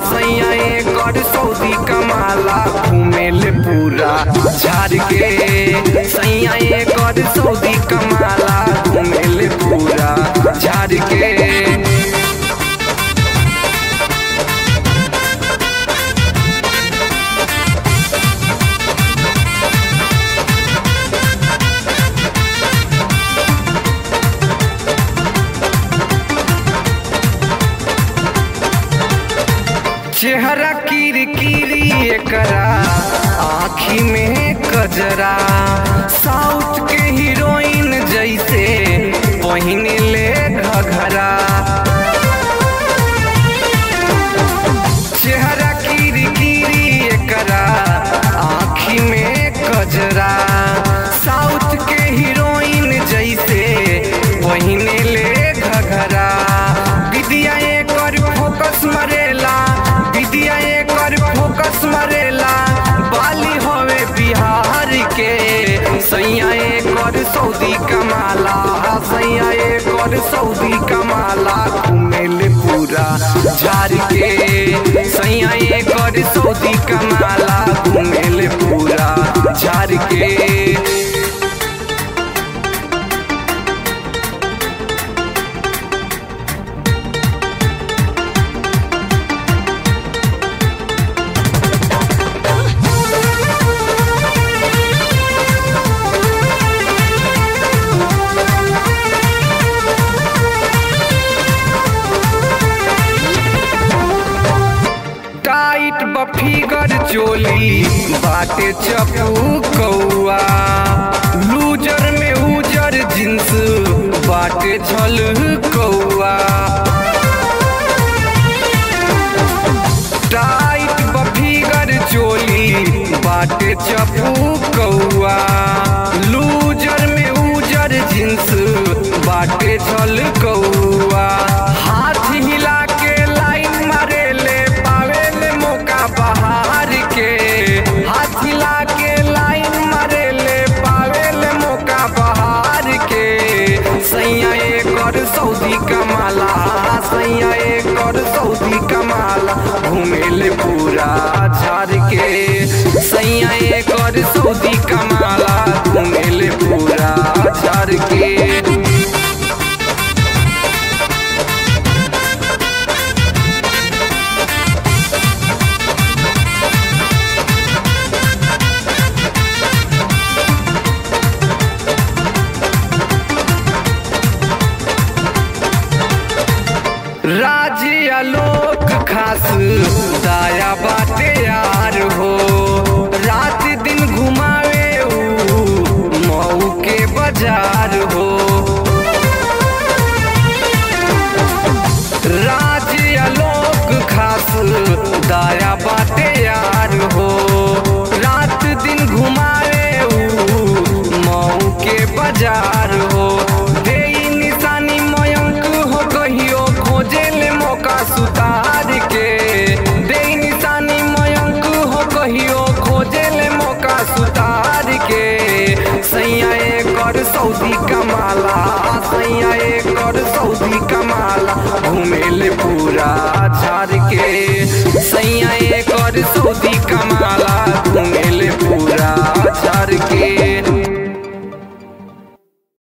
सैया एकर सऊदी कमाला घूमेले पूरा झाड़ के सैया एकर सऊदी कमाला घूमेले पूरा झाड़ के चेहरा किर किरी एकरा आँखी में कजरा साउथ के हीरोइन जैसे पहिन ले घघरा चेहरा किर किरी एकरा आँखी में कजरा साउथ के हीरोइन जैसे पहिन ले घघरा विदिया एकर फोकस मरेला विदिया एकर फोकस मरेला बाली होवे बिहार के सैया एकर सऊदी कमाला सैया एकर सऊदी कमाला घूमेले पूरा झाड़ के सैया एकर सऊदी कमाला घूमेले पूरा झाड़ के टाइट बफीगर चोली बाटे चपू कौआ लूजर में उजर जींस बाटे छल कौआ टाइट बफीगर चोली बाटे चपू कौआ लूजर में उजर जींस बाटे छल कौआ हाथ हिला के लाइन मारेले पावेले मौका बहार के हाथ हिला के लाइन मारेले पावेले मौका बहार के सैया एकर सऊदी कमाला सैया एकर सऊदी कमाला घूमेले पूरा झाड़ के सैया एकर सऊदी कमाला घूमेले पूरा झाड़ के राज्य आलोक खास दाया बाटे यार हो रात दिन घुमावे ऊ मऊ के बाजार हो राज्य आलोक खास दाया बाटे यार हो रात दिन घुमावे ऊ मऊ के बाजार हो दे निशानी मयंक हो कहियो खोजे ले मौका सुतार के दे निशानी मयंक हो कहियो खोजे ले मौका सुतार के सैया एकर सऊदी कमाला सैया एकर सऊदी कमाला घूमेले पूरा झाड़ के सैया एकर सऊदी कमाला घूमे